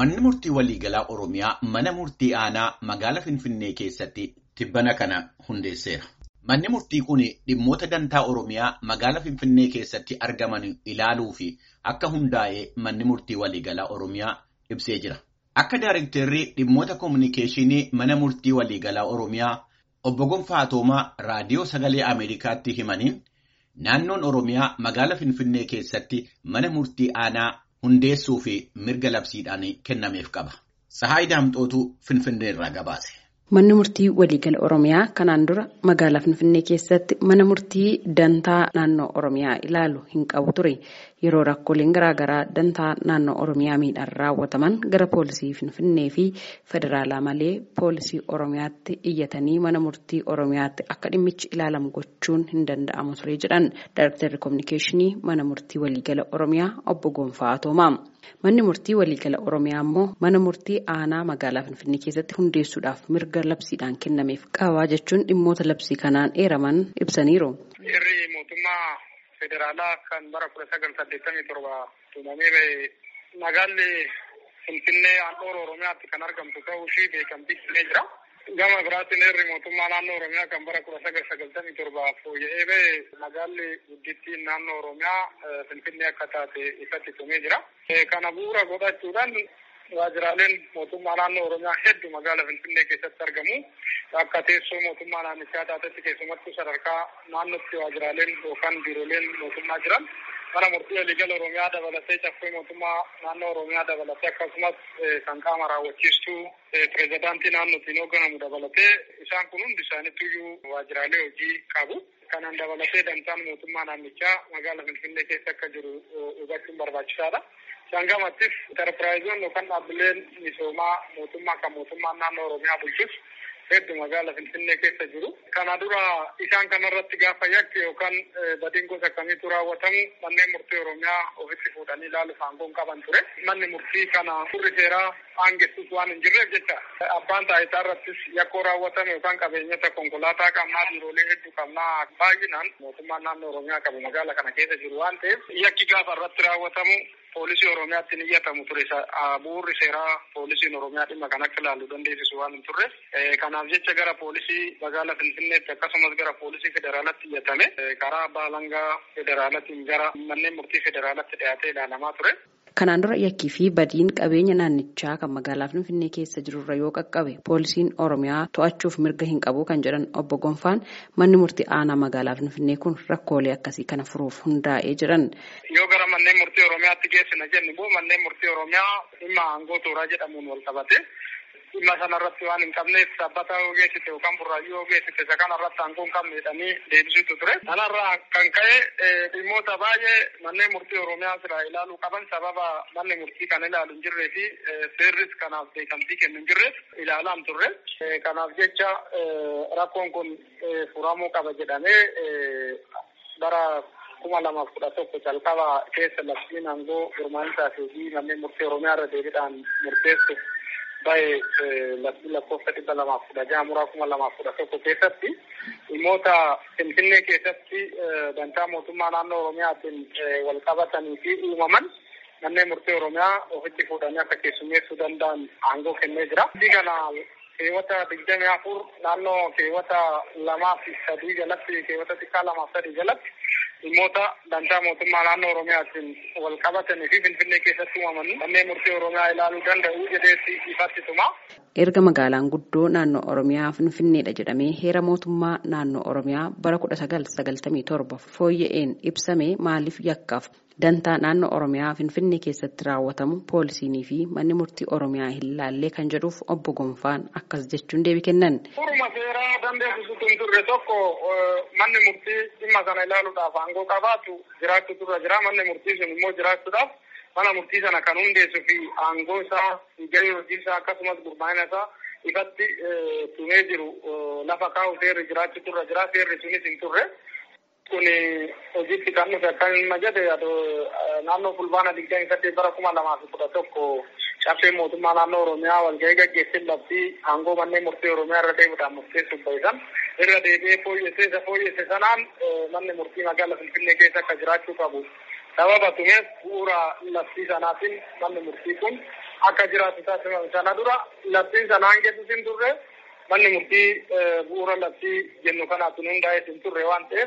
Manni murtii waliigalaa Oromiyaa mana murtii aanaa magaalaa Finfinnee keessatti tibbana kana hundeesseera. Manni murtii kun dhimmoota dantaa Oromiyaa magaalaa Finfinnee keessatti argaman ilaaluu fi akka hundaa'ee manni murtii waliigalaa Oromiyaa ibsee jira. Akka Daarektarrii dhimmoota koominikeeshinii mana murtii waliigalaa Oromiyaa obbo Gonfaa Toomaa raadiyoo sagalee Ameerikaatti himaniin naannoon Oromiyaa magaalaa Finfinnee keessatti mana murtii aanaa hundeessuu fi mirga labsiidhaan kennameef qaba. Sahaay Daamxootu Finfinnee irraa gabaase. Manni murtii waliigala Oromiyaa kanaan dura magaalaa Finfinnee keessatti mana murtii dantaa naannoo Oromiyaa ilaalu hin qabu ture. Yeroo rakkooleen garaagaraa dantaa naannoo Oromiyaa miidhaan raawwataman gara poolisii Finfinnee fi federaalaa malee poolisii Oromiyaatti iyyatanii mana murtii Oromiyaatti akka dhimmichi ilaalamu gochuun hin danda'amu ture jedhan Daarektarri Koominikeeshinii mana murtii waliigala Oromiyaa obbo Gonfaa Toomaa. Manni murtii waliigala Oromiyaa immoo mana murtii aanaa magaalaa Finfinnee keessatti hundeessuudhaaf mirga labsiidhaan kennameef qaba jechuun dhimmoota labsii kanaan eeraman ibsaniiru. Heerri mootummaa federaalaa kan bara kudha sagal saddeettamii torba tumamee bahe magaalli Finfinnee handhuura Oromiyaatti kan argamtu ta'uu ishii beekamtii kennee jira. Gama biraatiin heerri mootummaa naannoo Oromiyaa kan bara kudha sagal sagaltamii torba fooyya'ee bahe magaalli guddittiin naannoo Oromiyaa Finfinnee akka taate ifatti tumee jira. Kana bu'uura godhachuudhaan waajiraaleen mootummaa naannoo Oromiyaa hedduu magaalaa Finfinnee keessatti argamu. Akka teessoo mootummaa naannichaa taatetti keessumattuu sadarkaa naannootti waajiraaleen yookaan biirooleen mootummaa jiran mana murtii waliigala Oromiyaa dabalatee caffee mootummaa naannoo Oromiyaa dabalatee akkasumas kan qaama raawwachiistuu pireezidaantii naannootiin hoogganamu dabalatee isaan kun hundi isaaniitu waajiraalee hojii qabu. Kanaan dabalatee dantaan mootummaa naannichaa magaalaa Finfinnee keessa akka jiru hubachuun barbaachisaadha. Sangamattis interpiraayizoon yookaan dhaabbileen misoomaa mootummaa kan mootummaan naannoo Oromiyaa bulchus hedduu magaalaa Finfinnee keessa jiru. Kana dura isaan kanarratti gaafa yakki yookaan badiin gosa akkamiitu raawwatamu manneen murtii Oromiyaa ofitti fuudhanii ilaaluuf aangoon qaban ture. Manni murtii kana furri seeraa aangessus waan hin jirreef jecha abbaan taayitaa irrattis yakkoo raawwatame yookaan qabeenyota konkolaataa qabnaa biiroolee hedduu qabnaa baay'inaan mootummaan naannoo Oromiyaa qabu magaalaa kana keessa jiru waan ta'eef yakki gaafa irratti raawwatamu poolisii Oromiyaatti ni iyyatamu ture. Bu'uurri seeraa poolisiin Oromiyaa dhimma kan akka ilaalu dandeessisu waan hin turre. Kanaaf jecha gara poolisii magaalaa Finfinneetti akkasumas gara poolisii federaalatti iyyatame. Karaa abbaa alangaa federaalaatiin gara manneen murtii federaalatti dhiyaatee ilaalamaa ture. Kanaan dura yakkii fi badiin qabeenya naannichaa kan magaalaa Finfinnee keessa jirurra yoo qaqqabe poolisiin Oromiyaa to'achuuf mirga hin qabu kan jedhan obbo Gonfaan manni murtii aanaa magaalaa Finfinnee kun rakkoolee akkasii kana furuuf hundaa'ee jiran. Yoo gara manneen murtii Oromiyaatti geessina jennu immoo manneen murtii Oromiyaa dhimma aangoo tooraa jedhamuun wal qabate. dhimma sanarratti waan hin qabneef sabbata yoo geessite yookaan burraayyuu yoo geessite isa kanarratti aangoo hin qabne jedhanii deebisuutu ture. Kanarraa kan ka'e dhimmoota baay'ee manneen murtii Oromiyaa sirraa ilaaluu qaban sababa manni murtii kan ilaalu hin jirree fi seerris kanaaf beekamtii kennu hin jirreef ilaalaa hin turre. Kanaaf jecha rakkoon kun furamuu qaba jedhamee bara kuma lamaaf kudha tokko calqaba keessa labsiin aangoo gurmaa'insaa fi manneen murtii Oromiyaa irra deebiidhaan murteessu baay'ee labsii lakkoofsa dhibba lamaaf kudha jaha muraa kuma lamaaf kudha tokko keessatti dhimmoota Finfinnee keessatti dantaa mootummaa naannoo Oromiyaatiin wal qabatanii fi uumaman manneen murtii Oromiyaa ofitti fuudhanii akka keessummeessuu danda'an aangoo kennee jira. Kana keewwata digdamii afur naannoo keewwata lamaa fi sadii jalatti keewwata xiqqaa lamaaf sadii jalatti dhimmoota dantaa mootummaa naannoo Oromiyaatiin wal qabatanii fi Finfinnee keessatti uumaman manneen murtii Oromiyaa ilaaluu danda'u jedheetti ifatti tuma. Erga magaalaan guddoo naannoo Oromiyaa Finfinneedha jedhamee heera mootummaa naannoo Oromiyaa bara kudha sagal sagaltamii torba fooyya'een ibsame maaliif yakkaaf dantaa naannoo Oromiyaa Finfinnee keessatti raawwatamu poolisiinii fi manni murtii Oromiyaa hin laallee kan jedhuuf obbo Gonfaan akkas jechuun deebii kennan. Furuma seeraa dandeessisuutu hin turre tokko manni murtii dhimma sana ilaaluudhaaf aangoo qabaatu jiraachuu turre jira manni murtii sun immoo jiraachuudhaaf mana murtii sana kan hundeessuu fi aangoo isaa gahee hojii isaa akkasumas gurmaa'ina isaa ifatti tumee jiru lafa kaa'u seerri jiraachuu turre jira seerri sunis hin turre. kun hojiitti kan dhufe akka hin jedhe naannoo fulbaana digdamii saddeet bara kuma lamaa fi kudha tokko caffee mootummaa naannoo Oromiyaa walgahii gaggeessee labsii aangoo manneen murtii Oromiyaa irra deemuudhaan murteessuuf ba'isan irra deebi'ee fooyyessee isa fooyyesse sanaan manni murtii magaalaa Finfinnee keessa akka jiraachuu qabu. Sababa tumeef bu'uura labsii sanaatiin manni murtii kun akka jiraatu taasifame. Sana dura labsiin sanaan keessatti hin turre manni murtii bu'uura labsii jennu kanaatti hundaa'ee hin turre waan ta'eef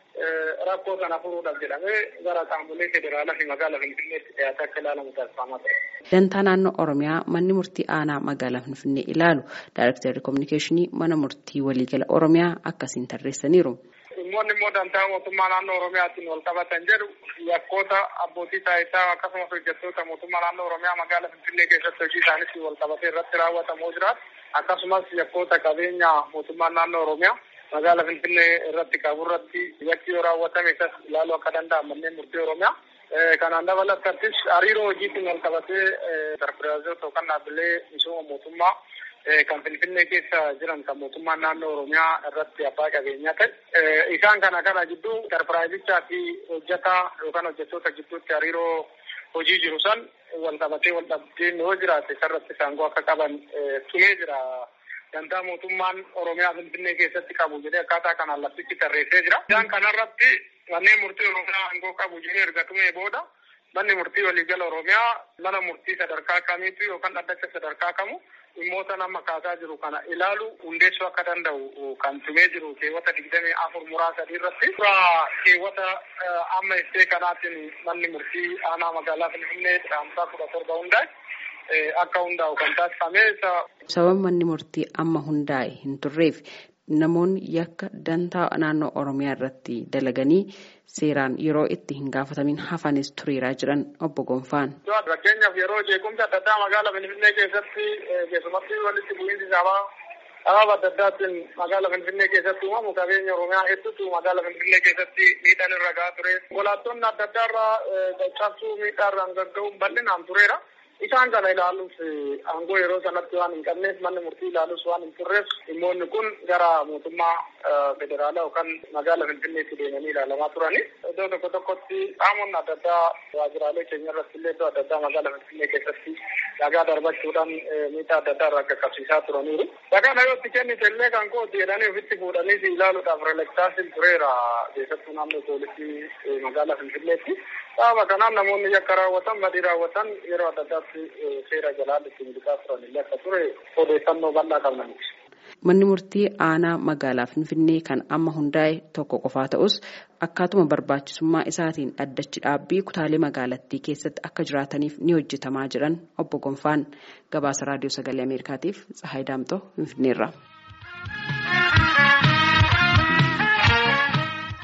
rakkoo sana furuudhaaf jedhamee gara qaamolee federaalaa fi magaalaa Finfinneetti dhiyaatee akka ilaalamu taasifamaa ture. Dantaa naannoo Oromiyaa manni murtii aanaa magaalaa Finfinnee ilaalu Daayirektarri Kominikeeshinii mana murtii waliigala Oromiyaa akkasiin tarreessaniiru. Dhimmoonni immoo dantaa mootummaa naannoo Oromiyaatiin wal qabatan jedhu yakkoota abbootii taayitaa akkasumas hojjettoota mootummaa naannoo Oromiyaa magaalaa Finfinnee keessatti hojii isaaniitiin wal qabatee irratti raawwatamoo jiraatu akkasumas yakkoota qabeenya mootummaa naannoo Oromiyaa magaalaa Finfinnee irratti qabu irratti yakki yoo raawwatame isas ilaaluu akka danda'an manneen murtii Oromiyaa. Kanaan dabalattattis hariiroo hojiitiin wal qabatee interpiraayizoota yookaan dhaabbilee misooma mootummaa kan Finfinnee keessa jiran kan mootummaan naannoo Oromiyaa irratti abbaa qabeenyaa ta'e. Isaan kana kana gidduu interpiraayizichaa fi hojjetaa yookaan hojjettoota gidduutti hariiroo hojii jiru san wal qabatee wal dhabdeen yoo jiraate isarratti saangoo akka qaban tumee jira. Dantaa mootummaan Oromiyaa Finfinnee keessatti qabu jedhee akkaataa kanaan labsichi tarreessee jira. Isaan kanarratti manneen murtii Oromiyaa aangoo qabu jedhee erga tumee booda manni murtii waliigala Oromiyaa mana murtii sadarkaa kamiitu yookaan dhaddacha sadarkaa kamu dhimmoota nama kaasaa jiru kana ilaalu hundeessuu akka danda'u kan tumee jiru keewwata digdamii afur muraasa sadii irratti. Suuraa keewwata amma ibsee kanaatiin manni murtii aanaa magaalaa Finfinnee dhaamsaa kudha torba hundaa'e. akka hundaa'u kan taasifame. Sababa manni murtii amma hundaa'e hin turreef namoonni yakka dantaa naannoo Oromiyaa irratti dalaganii seeraan yeroo itti hin gaafatamin hafanis tureeraa jiran obbo Gonfaan. Fakkeenyaaf yeroo jeequmsi adda addaa magaalaa Finfinnee keessatti keessumatti walitti bu'iinsi sabaa sababa adda addaatiin magaalaa Finfinnee keessatti uumamu qabeenya Oromiyaa hedduutu magaalaa Finfinnee keessatti miidhaan irra gahaa ture. Konkolaattonni adda addaa irraa cabsuu miidhaa irraan gagga'uun bal'inaan tureera. Isaan kana ilaaluuf aangoo yeroo sanatti waan hin qabneef manni murtii ilaaluus waan hin turreef dhimmoonni kun gara mootummaa federaalaa yookaan magaalaa Finfinneetti deemanii ilaalamaa turani. Iddoo tokko tokkotti qaamonni adda addaa waajjiraalee keenya irratti illee iddoo adda addaa magaalaa Finfinnee keessatti dhagaa darbachuudhaan miidhaa adda addaa irraa qaqqabsiisaa turaniiru. Dhagaa yoo itti kennite illee kan kooti jedhanii ofitti fuudhanii ilaaluudhaaf relektaasiin tureera keessattuu naannoo poolisii magaalaa Finfinneetti. Sababa kanaan namoonni yakka raawwatan badii raawwatan yeroo adda addaatti seera jalaan ittiin miliqaa turan illee akka ture odeeffannoo bal'aa qabnaniiti. Manni murtii aanaa magaalaa Finfinnee kan amma hundaa'e tokko qofaa ta'us akkaatuma barbaachisummaa isaatiin addachi dhaabbii kutaalee magaalattii keessatti akka jiraataniif ni hojjetamaa jiran obbo Gonfaan gabaasa raadiyoo sagalee Ameerikaatiif Tsahaay Daamtoo Finfinneerra.